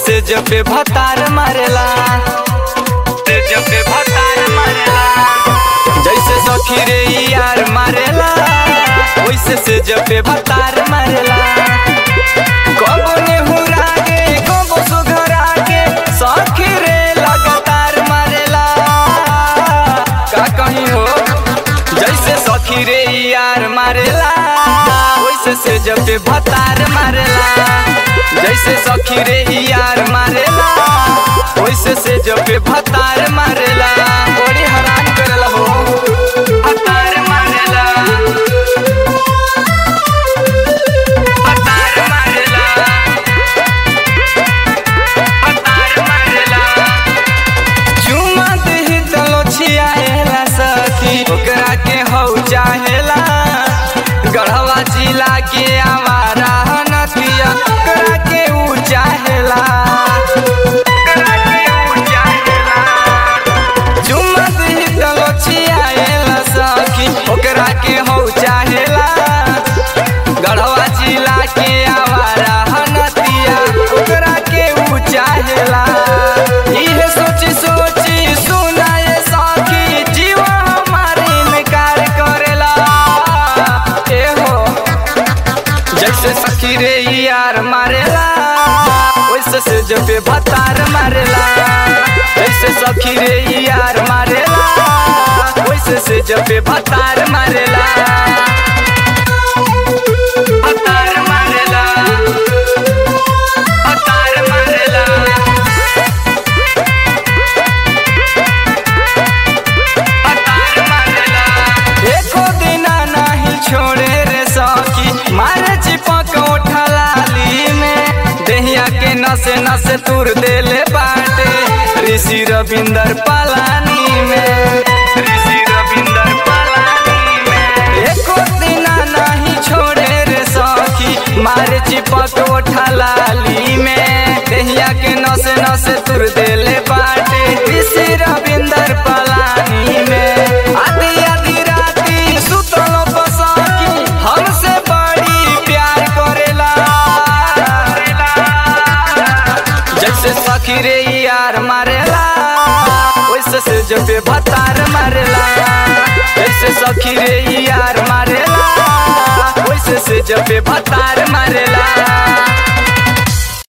से जब पे भतार मारेला से जब पे भतार मारेला जैसे सखी रे यार मारेला वैसे से जब पे भतार मारेला कबो नेहुरा के कबो सुघरा के सखी रे लगातार मारेला का कहीं हो जैसे सखी रे यार मारेला वैसे से जब पे भतार मारेला जैसे सखी रे यार मारेला वैसे से जब पे भतार मारेला बड़ी हैरान करेला हो भतार मारेला भतार मारेला भतार मारेला चुमा दही तलो छियाएला सखी ओकरा के हौ चाहेला गढ़वा जिला के आवारा नदिया ओकरा के ऊ चाहेला ओकरा के ऊ चाहेला चुमा दही तलो छियाएला सखी ओकरा के हौ चाहेला गढ़वा जिला के आवारा नदिया ओकरा के ऊ चाहेला इहे सोची सोची सुनाए सखी जीवा हमारे इनकार करेला ए हो जैसे सखी रे यार मारेला वैसे से जब पे भतार मारेला जैसे सखी रे यार मारेला वैसे से जब पे भतार मारेला भतार मारेला भतार मारेला भतार मारेला एको दिना नाही छोड़े रे सखी मारे चिपक उठलाली में देहिया के नसे नसे तुर देले बाटे ऋषि रविंदर पलानी में ऋषि रविंदर पलानी में एको दिना नहीं छोड़े रे सखी मारे चिपक उठलाली में देहिया के नसे नसे तुर देले बाटे ऋषि रविंदर पलानी में आधी आधी राती सुतल बसकी हमसे बड़ी प्यार करेला जैसे सखी रे यार मारेला वैसे से जब पे भतार मारेला जैसे सखी रे यार मारेला वैसे से जब पे भतार